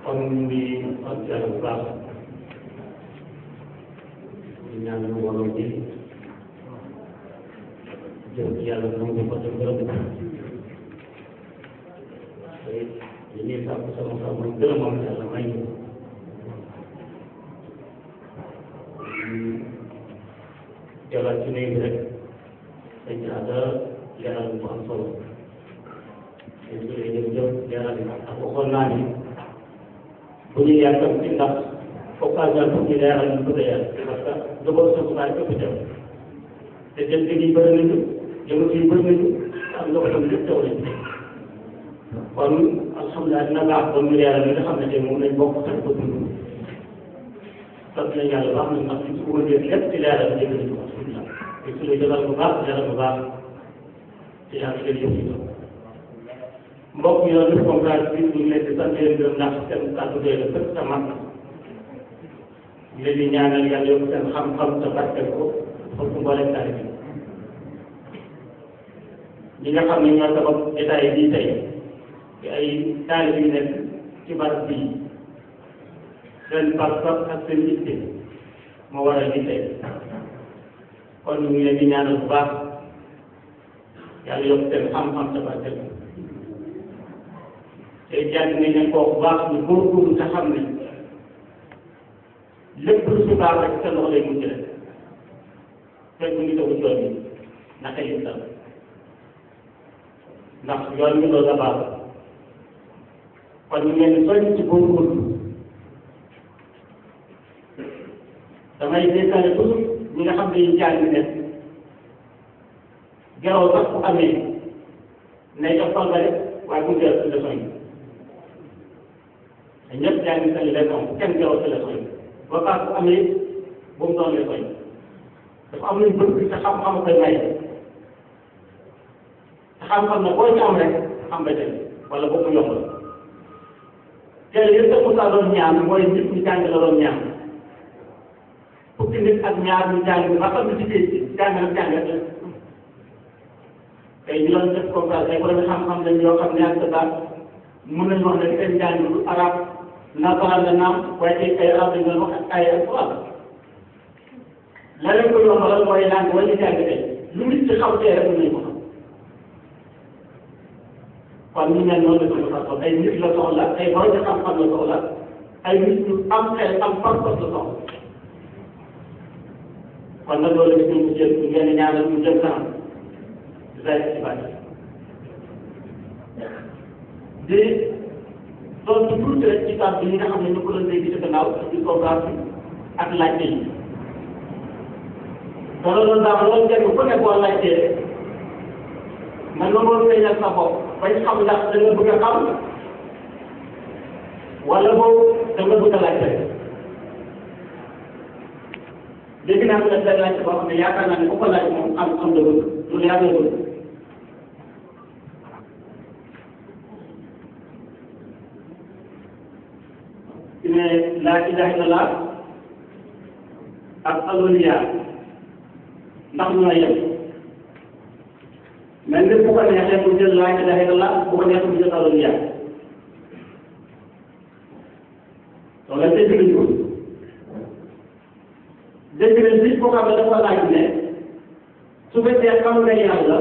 kon ñu ngi sant yàlla bu baax di ñaan ñu mbooloo ji jëm ci yàlla nangu ko te gërëm ko te li ñuy sàkk sama sama mooy gërëmam yàlla may ñu jëlaat ci néeg bi rek dañ ci àdda leeral bu am solo dañ ci lay jëm jëm leeral yi ndax waxoon naa ni bu ñu yàggam ci ndax occasion pour ñu leeral ñu bëgg a yàgg parce que dëggoon sa subaay képp jëm te jëm yi bëri nañu jëm yi bëri nañu am nga ko tam lépp taw nañu kon alhamdulilah dina baax ba ñu leeral li nga xam ne tey moom lañ bokk sax ko dund sant nañ yàlla baax na ndax li ci bëgg a lépp ci leeral dégg nañu ko alhamdulilah te su la jëlal bu baax leeral bu baax ci yàlla jël yëpp yi mbokk yi doon def conférence bi ñu ngi leen di sant leen gërëm ndax seen kàddu doy la fépp sa mat ñu leen di ñaanal yàlla yokk seen xam-xam te barkeel ko pour que mboolem taalibe bi ñi nga xam ne ñoo sabab état yi bii tey ci ay taalibe yu nekk ci barab bii seen pas-pas ak seen yitte moo waral lii tey kon ñu ngi leen di ñaanal bu baax yàlla yokk seen xam-xam te barkeel ko te jàng nañ leen koo bu baax ñu góorgóorlu te xam ne lépp lu si baax rek seen loxo lay mujj rek fekk mu ngi tegu yoon bi naka yi sax ndax yoon bi loolu la baax kon ñu leen di soññ ci góorgóorlu damay détaillé toujours ñi nga xam ne ñu jàng ne geraw sax bu amee nay jox fan rek waaye bu jël leçon yi te ñëpp jàng seen leçon bu kenn geraw si leçon yi ba paas bu amee bu mu doon leçon yi dafa am luñ bëgg te xam-xam koy may te xam-xam ne boo ci am rek xam nga tey wala boo ko yombal teel yëpp sax Moussa doon ñaan mooy nit ñi jàng la doon ñaan fukki nit ak ñaar ñu jàng ba xam ne ci géej jàng ak jàng tey ñu doon def conférence ay borom xam-xam lañ yoo xam ne ak baax mën nañu wax ne seen jàng lu arab nasaraan la naam waaye tey ay arab lañ doon wax ak ay alquran la leen ko yombalal mooy langue wala jàng tey lu nit ci xaw tee rek mën nañu ko xam kon ñu mel noonu la ko soxla ay nit la soxla ay borom xam-xam la soxla ay nit ñu am xel am pas-pas la soxla kon nag loolu la ñu jël ñu ngeen ñaanal ñu jëm kanam zay ci bàyyi di doon ci tuuti rek ci kàddu yi nga xam ne ñu ko doon dégg ci gannaaw ci conférence bi ak laajte yi te loolu daal loolu njëriñ ku nekk boo laajtee man nga mën feeñal sa bopp bañ xam ndax da nga bëgg a xam wala boobu da nga bëgg a laajte dégg naa ko def benn laajte boo xam ne yaakaar naa ne ku ko laaj moom am am la bëgg lu leer la bëgg ne laa ilaha illallah ak aloliya ndax ñu la yem mais nit bu ko neexee mu jël laa ilaha illallah bu ko neexee mu jël aloliya loolu la dégg nañu ko dégg nañ bi koo xam ne dafa laaj ne su fekkee xam nga yàlla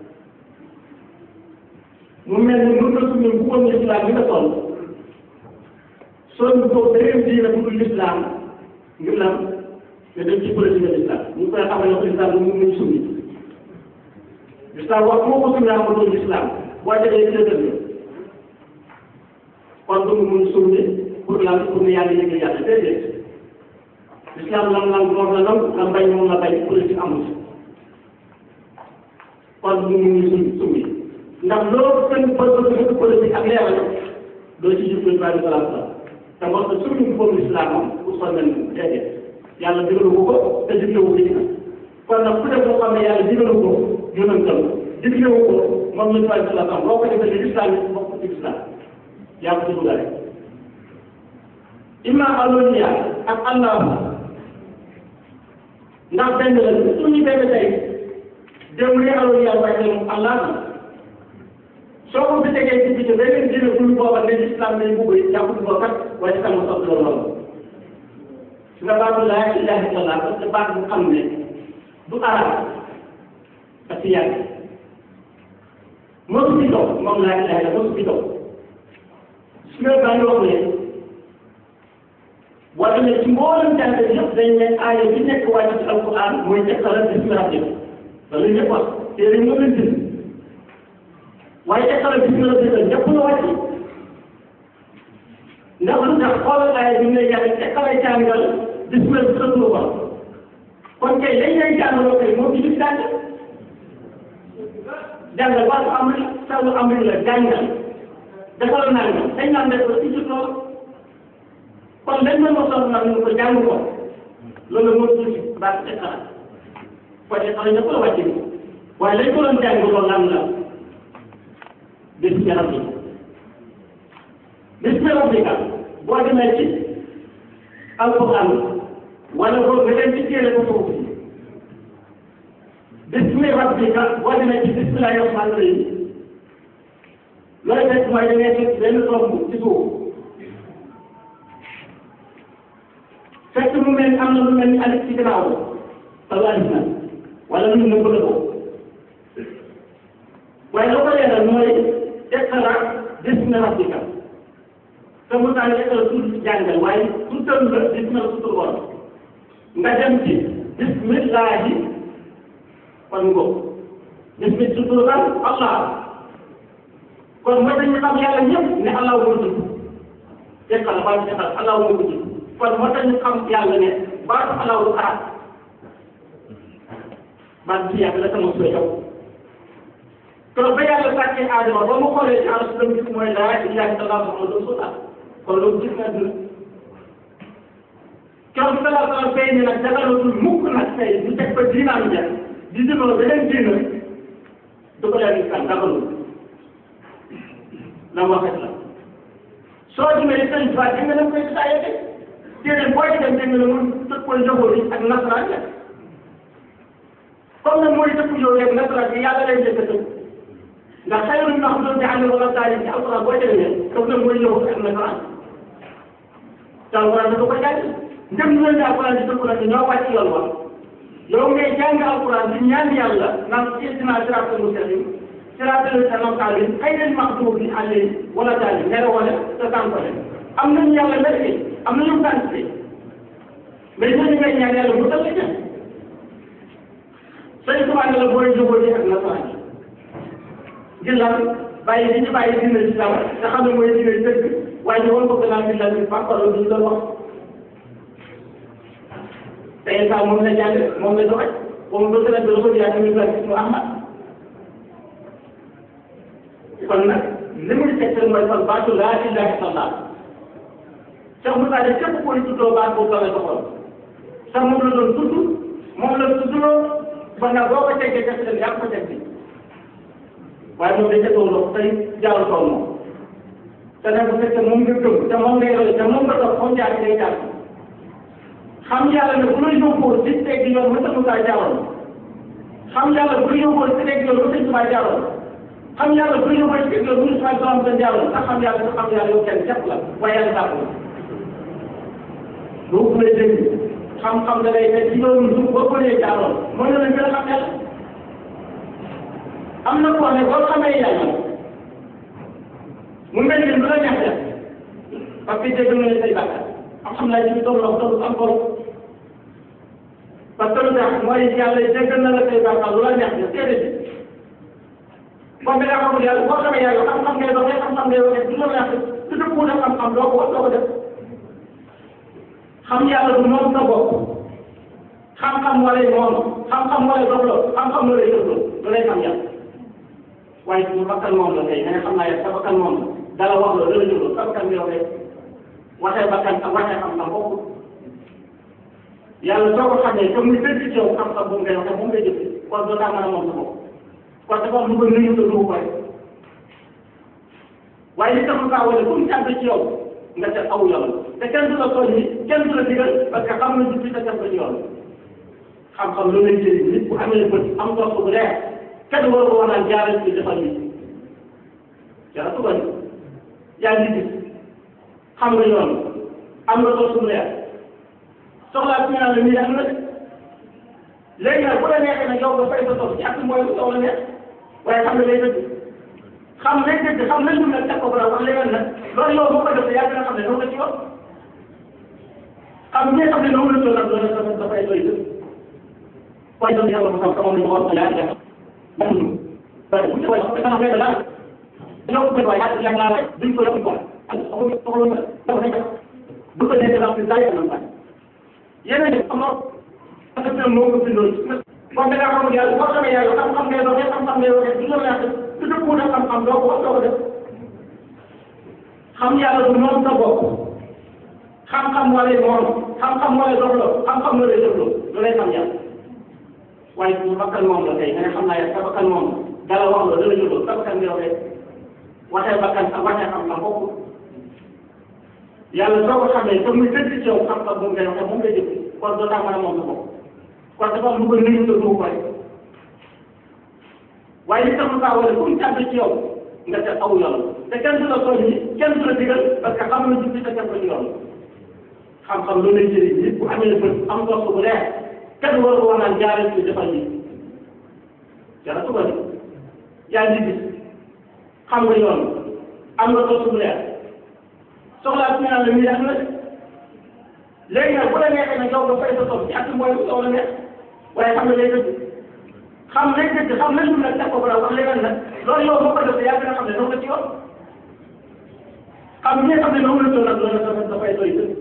mu mel ni mën na suñu bu woon islam bi nga toll soo ñu ko beneen diine bu dul l'islam ngir lan te dem ci politique l'islam ñu koy xamal ne ko islam mu ngi sunni l'islam wax moo ko sunni am doon l'islam boo jegee ci dëgg kon du mu mun sunni pour lan pour ne yàlla yëg yàlla déedéet l'islam lam lam moom la lam lam bañ moom la bañ politique amul kon du mu mun sunni sunni ndax loolu seen bëgg politique ak leeral doo ci jublu ba di salaam salaam te wax dëgg suñu foofu islam moom pour soo mel ni déedéet yàlla digalu ko ko te diglewu ko ci kon nag ku def loo xam ne yàlla digalu ko yonental diglewu ko moom lañ fay salaam salaam boo ko defee ni islam yi bokk ci islam yaa ko ci dugale imma aloniya ak allah ndax benn la suñu benn tey dem li aloniya waaye moom allah soo ko fi tegee ci biir beneen dina bul booba ne islam day bugg yi jàpp ko kat waaye sama sopp loolu loolu su nga baatu laa ilaha illallah parce que baat bu xam ne du arab parce que yàgg mosu fi dox moom laa ilaha illallah mosu fi dox su nga baa wax ne wala ne ci mboolem jàng yëpp dañ ne aaya bi nekk wàcc ci alquran mooy teqalal bismi rabbik loolu ñëpp wax téere moo leen bind waaye teqalal bismi rabbik ñëpp la wàcc ndax lu tax xoolal aaya bi ne yàlla teqalay jàngal bismi rabbik ba kon kay lañ lay jàngaloo kay moo ci jàng jàngal waa su amri sawu amri la jàngal defal naa nga dañ naan def ko ci ci loolu kon dañ ma mosoon nag ñu ko jàng ko loolu moo tuuti baax ci xalaat kon ci xalaat ñëpp la wàcc ni waaye lañ ko doon jàng loolu lan la bis ci rabbi bis ci rabbi ka boo demee ci alquran wala boo nga dem ci téere ko foofu bismi rabbika boo demee ci bismillahi rahmani rahim looy fekk mooy da ngay fekk benn tomb ci suuf fekk mu mel am na lu mel ni alif ci gannaaw wala alif na wala lu nëbb la ko waaye loo ko leeral mooy iqra bismi rabbika te mu taal iqra tudd jàngal waaye tuddal la bismi la tudd borom nga dem ci bismillahi kon ngo bismi tudd lan allah kon mooy dañu xam yàlla ñëpp ne allah moo tudd iqra ba iqra allah moo ko tudd kon moo tax ñu xam yàlla ne baatu alaaw du arab baat bi yàgg la sama soo yow kon ba yàlla sàkkee aadama ba mu xoolee ci aras dem gis mooy laa ilaha illallah muhammadu rasulullah kon loolu gis na dina keroog bi salaa salaam fay ne nag dagalatul mukk nag tey ñu teg ba diinaam ja di dimbali beneen diina du ko leen islam dagalul la mu waxet la soo demee sëñ Tuubaa di nga dem koy saa yëge téere booy dem dégg nga mun tëkkoon njaboot yi ak nasaraan la comme nag mooy tëkku yow rek nasaraan bi yàlla lay njëkk a tëkk ndax xayru ñu wax doon di ànd wala taali ci alquran boo demee comme nag mooy njaboot ak nasaraan te alquran dafa ko jàng ndem ñu leen alquran di tëkku nag ñoo wàcc yoon wax yow ngay jàng alquran di ñaan yàlla naan ihdina siraatal mustaqim siraatal lazina an'amta alayhim ghayril maghdubi alayhim wala taali nere wala te tànkole am nañu yàlla merke am na ñu tànn si mais ñooñu ngay ñaan yàlla mu dal la jëm sëñ Tuubaa ne la booy jubóo ji ak nasaraan yi ngir lan bàyyi di ñu bàyyi dina ci law te xam ne mooy dina dëgg waaye ñu war ko gën a bi la bi fàppalo duñ la wax te saa moom la jàng moom la doxaj moom ba gën a bi ko yaa tamit la gis mu ahmad kon nag li muy tegtal mooy kon baatu laa ilaha illallah Cheikh Moussa de képp koy tuddoo baat boobu la doxoon sax moom la doon tudd moom la tuddloo ba nga boo ko teggee def leen yaa ko teg bi waaye moom dañ ca toog ndox tey jaaru tool moom te nag bu fekkee moom nga gëm te moom ngay roy te moom nga dox moom jaar ngay jaar xam yàlla ne bu la yóbboo ci teg yoon ba sa Moussa jaaroon xam yàlla bu la yóbboo ci teg yoon ba sa Moussa jaaroon xam yàlla bu la yóbboo ci teg yoon bu sa Moussa jaaroon ndax xam yàlla nga xam yàlla yow kenn jàpp la waaye yàlla jàpp la boobu lay dégg xam-xam da lay nekk ci yoonu suuf boo ko nee jaaroon mën na la gën a xam yàlla am na koo ne boo xamee yàlla mu mel ni lu la neex def parce que dégg nga ne say bàkkaar am xam naa ci bi toll toll am borom parce que lu tax mooy yàlla jéggal na la say bàkkaar lu la neex def déedéet boo bi nga xamul yàlla boo xamee yàlla xam-xam ngay doxee xam-xam ngay waxee du la neex def su dëppoo def xam-xam doo ko wax doo ko def xam yàlla du moom sa bopp xam-xam wala moom xam-xam wala doxloo xam-xam wala yëgloo lu lay xam yàlla waaye su bakkan moom la tey nga ne xam naa yàlla sa bakkan moom la dala wax la dala yëgloo sa bakkan bi yow rek waxee bakkan ak waxee xam-xam bokkul yàlla soo ko xamee te muy dëgg ci yow xam-xam boobu ngay waxee moom ngay jëf kon doo taa mën a moom sa bopp kon dafa am lu ko nuyu te du ko koy waaye li taxul kaa wane comme càgg ci yow nga def aw yoon te kenn du la tooñ ni kenn du la digal parce que xam na jubbi te def ko ci yoon xam-xam lu lay jëriñ nit bu amee bët am topp bu leer kenn war ko wax naan jaaral ci defal nit yàlla tuba ni yaa ngi gis xam nga yoon am nga tool suñu leer soxlaa ci ñaan la nii am na de léegi nag bu la neexee nag yow nga fay sa tool ci ak mooy yow la neex waaye xam nga lay dëgg xam lay dëgg xam nañ nag teg ko bara wax leneen nag loolu yow boo ko defee yaa gën a xam ne noonu la ci yoon xam ñi xam ne noonu la ci yoon nag loolu dafa dafay doy dëgg waaye doon yàlla mu xam xamoon nañu xool yaa ngi def bu ñu koy wax dana fekk daal ñoo ko waaye yaa yaa ngaa rek duñ ko yokk quoi ak soxla soxla dafa nekk bu ko nekk daal daa yàlla na yeneen yi am na parce que moo ko bindoon kon da ngaa xamul yàlla boo xamee yàlla xam-xam ngay doxee xam-xam ngay waxee du la neex du dëppoo na xam-xam doo ko wax doo ko def xam yàlla du noonu sa bopp xam-xam moo lay moom xam-xam moo lay doxloo xam-xam moo lay doxloo lu lay xam yàlla waaye bu bakkan moom la tey nga ne xam naa yàlla sa bakkan moom dala wax la dala jëloo sa bakkan ngay waxee waxee bakkan ak waxee xam-xam bokku yàlla soo ko xamee te muy dëgg ci yow xam-xam moom ngay waxee moom ngay jëf kon doo tax mën a moom sa bopp kon dafa am lu ko nuyu te du ko rek waaye li tax lu kaa wala comme tàbbi ci yow nga teg aw yoon te kenn du la soññi kenn du la digal parce que xam na jub bi te teg ko ci yoon xam-xam loolu lay jëriñ nit bu amee bët am dox bu leer kenn war ko wax naan jaaree ci defal lii jara suba ni yaa ngi gis xam nga yoon am nga dox bu leer soxlaa ci ñaan la nii am na de léegi nag bu la neexee nag yow nga fay sa tool ci at mooy yow la neex waaye xam nga lay dëgg xam lay dëgg xam nañ nag teg ko bara wax leneen nag loolu yow boo ko defee yaa gën a xam ne noonu la ci yoon xam ñi xam ne noonu la ci yoon nag loolu dafa dafay doy dëgg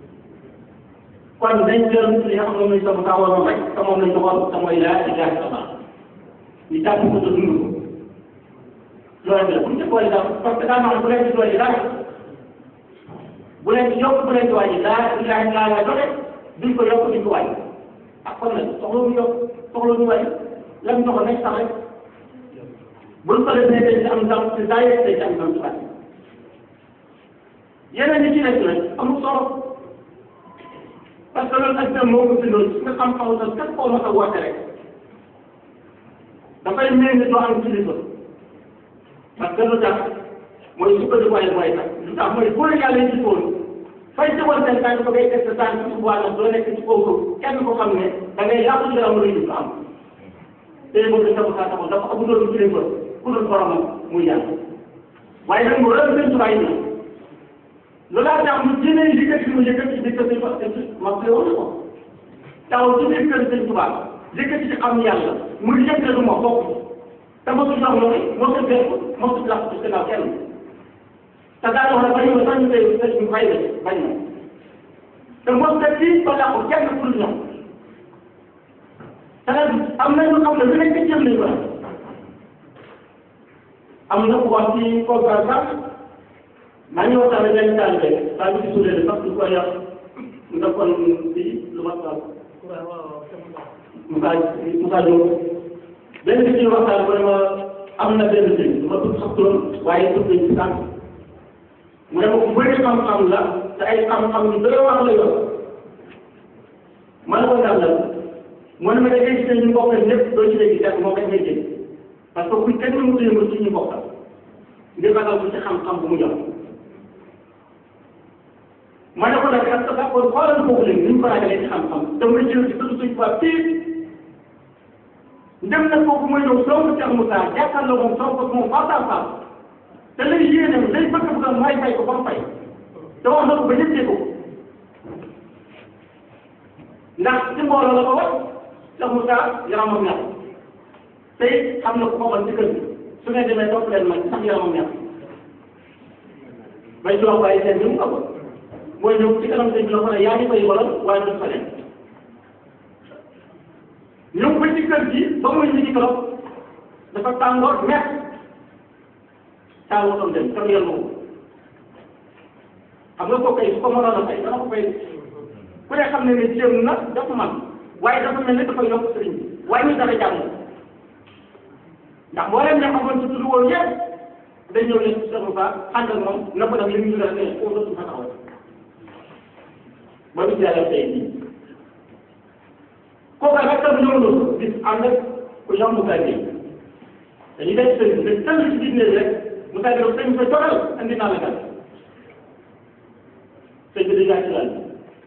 kon dañ jël li nga xam ne mooy sama kaa waroon rek te moom lañ joxoon te mooy laa ilaha illallah ñu jàpp ko te dund ko loolu la bu ñu ci boole daal parce que daa maanaam bu leen ci doole dara bu leen ci yokk bu leen ci wàññi laa ilaha illallah la joxe duñ ko yokk duñ ko wàññi ak kon nag soxla ñu yokk soxla ñu wàññi lam joxoon nañ sax rek buñ ko defee dañ ci am ndam ci saa yëg dañ ci am ndam ci wàññi yeneen yi ci nekk nag amul solo parce que loolu ak moo ko bindoon su nga xam-xamu sax képp koo mos a woote rek dafay mel ni doo am kilifa parce que lu tax mooy sukkandiku waaye mooy tax lu tax mooy bu la yàlla yi gisoon fay tegoon seen tànk ba ngay teg sa tànk ci wàllam doo nekk ci kaw kenn ko xam ne da ngay yàqu ci am lu am tey boobu dafa saa taxaw dafa amuloon kilifa ku dul boromam muy yàlla waaye nag mu rëdd seen tubaay yi loolu laa tax mu jëlee yëkkati mu yëkkati di ko sëñ parce que ma koy wax ko taw ci biir kër sëñ Tuubaa yëkkati ci xam yàlla mu yëkkati ma bokk te mosu sax loolu mosu bépp mosu lax ci gannaaw kenn te daa wax ne bañ ma sax ñu koy sëñ ñu fay la bañ na te mos na fii ba làqu kenn pour ñoom te nag am na ñu xam ne lu nekk jëm nañu la am na ku wax ci conférence sax maa ngi waxtaan ak benn taalibe daa ngi ci suulee parce que ko yàq mu defoon fii lu ma taal Moussa Moussa Diop benn bi ci waxtaan mu ne ma am na benn sëñ du ma tudd sax turam waaye tudd nañ ci sànq mu ne ma ku bëri xam-xam la te ay xam-xam yu bëri wax la yor ma ne ko ndax la mu ne ma da ngay gis ne ñu bokk ñëpp doo ci léegi fekk moo koy ngay jël parce que kuñ kenn mënu ko yëngal ci ñu bokkal ngir ragal ko ci xam-xam bu mu yor ma ne ko nag ak sa kon xoolal foofu léegi ni ñu ko ragalee ci xam-xam te muy jël ci dëgg suñ quoi fii ndem na foofu mooy ñëw soo ko Cheikh Moussa jàkkaarloo moom soo ko moom face à face te lay yéene day bëgg bëgg mooy fay ko ba mu fay te wax na ko ba ñëpp ko ndax ci mbooloo la ko wax Cheikh Moussa yaramam ñax tey xam na ko boppam ci kër gi su ngeen demee topp leen man sax yaramam ñax bay ci wax waaye seen ñu mu ko mooy ñëw ci kanam sëñ bi la ko ne yaa ngi fay wala waaye du fa leen ñëw ba ci kër gi ba muy ñu ci trop dafa tàngoor met taal wotoon dem kër yàlla moom xam nga ko kay su ko mënoon a fay dana ko fay ku ne xam ne ne jéem na dafa man waaye dafa mel ne dafa yokk sëriñ bi waaye ñu dara jàmm ndax boo leen ne xamoon ci tudd woon yëpp dañ ñëw leen ci Cheikh Moussa ànd ak moom na ko def li ñu def ne foofu dootu fa taxaw ba bis yàlla tey bii kooku nag tam ñëw na bis ànd ak ku yomb saa yi dañuy def sëriñ bi tënk ci biir néeg rek mu tàgg rek sëñ bi sa jogal andi naa la gan sëñ bi dañu ci lan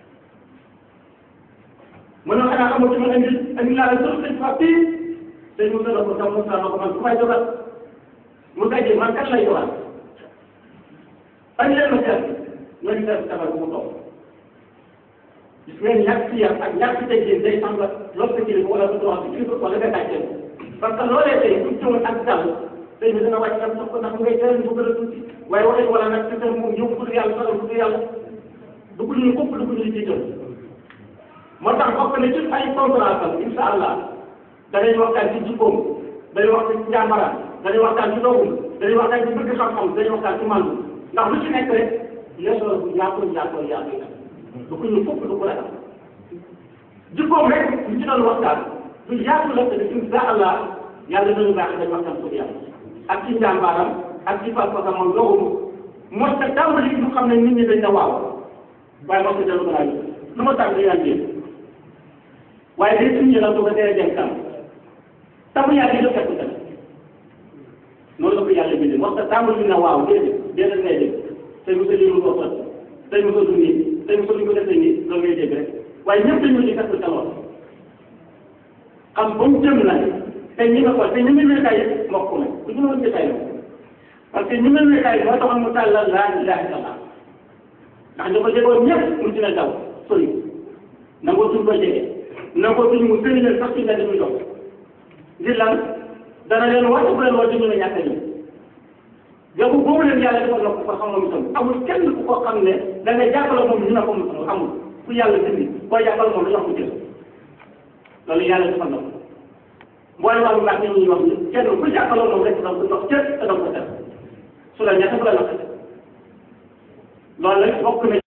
mu ne xanaa xamoo ci ma andi andi naa la sëñ sëñ fa fii sëñ mu sa ko sam mu sa ko man ku may jogal mu tàggee man kan lay jogal andi leen ma seet nga ñu seet sabar bu mu toog gis ngeen ñàkk ci yar ak ñàkk teggin day am la loolu sa kilifa wala sa droit bi kilifa wala nga tàcceel parce que loolee tey bu ñëwoon ak dal tey bi dana wàcc am sax ko ndax ngay teel bu gën a tuuti waaye waxee wala nag ci seen moom ñëw bëgg yàlla sagal bëgg yàlla dugg ñu kopp dugg ñu jiital moo tax bokk na ci ay conférence am insha allah dañuy waxtaan ci jikkoom dañuy waxtaan ci njàmbaram dañuy waxtaan ci doogum dañuy waxtaan ci bëgg xam-xam dañuy waxtaan ci màndu ndax lu ci nekk rek leçon bu yaatoo yaatoo yaatoo du ko ñu fukk du ko ragal jikkoom rek ñu ci doon waxtaan lu yaatu la te insha allah yàlla dañu baax dañu waxtaan pour yàlla ak ci njàmbaaram ak ci pas-pasam moom doogum moo tax tàmbali ñu xam ne nit ñi dañ na waaw waaye moo ko dellu ko laaj lu ma tàmbali yaa ngi waaye day suñu la su ko dee dem tam tamu yaa ngi fekk tam noonu la ko yàlla bindee moo tax tàmbali na waaw déedéet déedéet ngay dégg tey mos a lii ko fot tey mos a dund nii tey mos a lu ko defee nii loolu ngay dégg rek waaye ñëpp dañu di fekk sa lool xam ba mu jëm na te ñi nga ko te ñi mel kay mokk na ku ñu woon kay parce que ñi mel kay moo taxoon mu tàllal laa ilaha illallah ndax ñu ko jegoon ñëpp mu dina daw sori nangoo tuñ ko jege nangoo tuñ mu gën leen sax ci nga dañuy dox ngir lan dana leen wàcc bu leen wàcc ñu ne ñàkk ñu yow boobu leen yàlla defal na ko ko xamoon itam amul kenn ku ko xam ne da ngay jàppale moom ñu ne ko mu amul ku yàlla dindi boo jàppale moom dañoo ko jël loolu yàlla defal na ko mboolem wàllu baax ñoom ñuy wax ni kenn ku jàppale moom rek da nga ko jox cër te da nga ko def su la ñett bu la naqate loolu nag bokk na